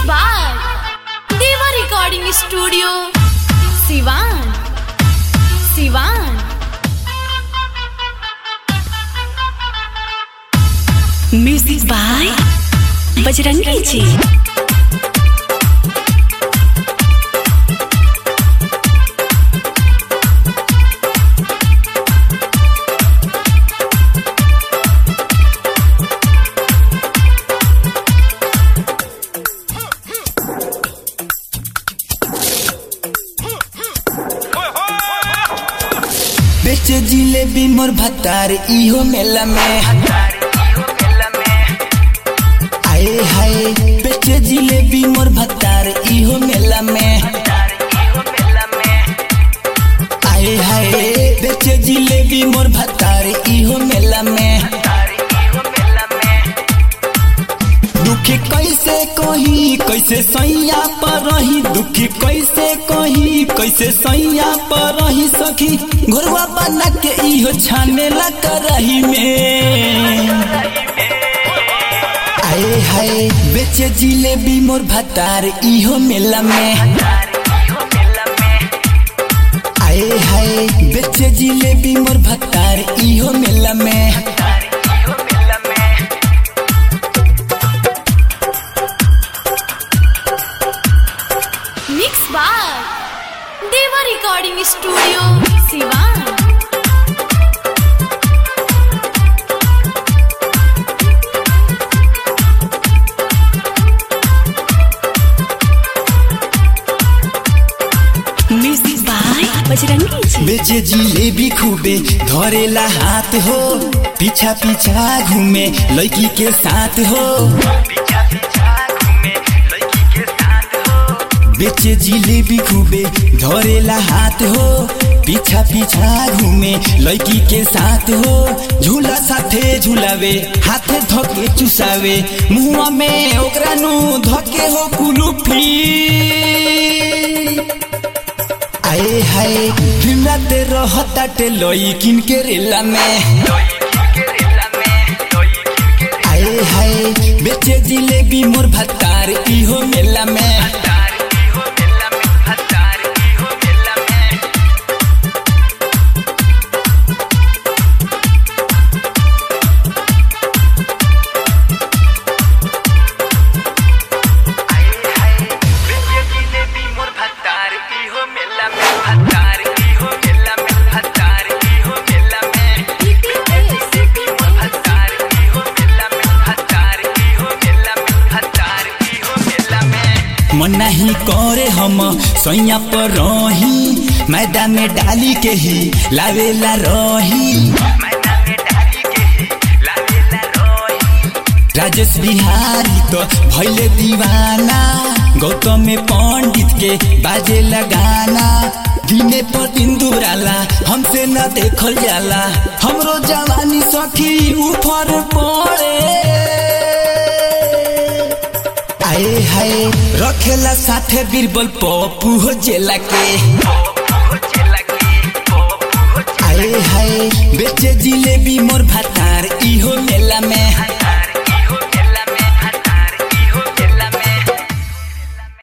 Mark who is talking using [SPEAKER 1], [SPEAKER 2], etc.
[SPEAKER 1] by Deva Recording Studio, Sivan. Sivan.
[SPEAKER 2] Music by Bajrangi ji
[SPEAKER 3] बेच जिलेबी मोर भतार इहो मेला में आए हाय बेच जिलेबी मोर भतार इहो मेला में आए हाय बेच जिलेबी मोर भतार इहो मेला में दुखी कैसे कही कैसे सैया पर रही दुखी कैसे कही कैसे सैया पर रही सखी घोरवा बना के इहो छाने ला करही में आए हाय बेचे जिलेबी मोर भतार इहो मेला में आए हाय बेचे जिलेबी मोर भतार इहो मेला में
[SPEAKER 1] Mixed by Deva Recording Studio, Sivan.
[SPEAKER 2] Music by Bajrangi ji
[SPEAKER 3] बेचे जिलेबी खूबे धरेला हाथ हो पीछा पीछा घूमे लड़की के साथ हो बेचे जिलेबी खूबे धरेला हाथ हो पीछा पीछा घूमे लड़की के साथ हो झूला साथे झूलावे हाथे धके चुसावे मुआ में ओकरा नु धके हो कुलूफी आए हाय हिमते रहताटे लोई किन के रेला में आए हाय बेचे जिलेबी मोर भतार इहो मेला में मन नहीं करे हम सैया पर रही मैदान में डाली के ही लावेला रही राजेश बिहारी तो भैले दीवाना गौतम में पंडित के बाजे लगाना दिने पर दिन दुराला हमसे न देखल जाला हमरो जवानी सखी ऊपर पड़े आए हाय रखेला साथे बीरबल पप्पू हो जेला के आए हाय बेचे जिलेबी मोर भातार इहो मेला में